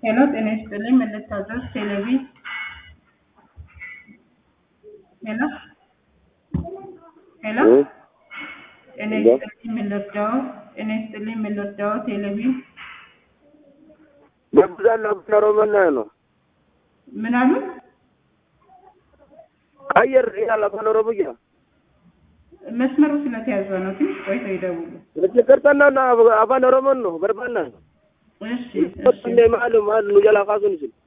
ሄሎ ጤና ይስጥልኝ ምን ልታዘዝ? ቴሌቪ ሄሎ ሄሎ ጤና ይስጥልኝ ምን ልርዳው? ጤና ይስጥልኝ ምን ልርዳው? ቴሌቪ ገብዛለሁ አፋን ኦሮሞና ነው ምን አሉ? ቀየር ይላል አፋን ኦሮሞኛ መስመሩ ስለተያዘ ነው። ትንሽ ቆይተው ይደውሉ። ችግርተና አፋን ኦሮሞን ነው በርባና እሺ እሺ ማሉ ማሉ ጀላ ካሱን ሲል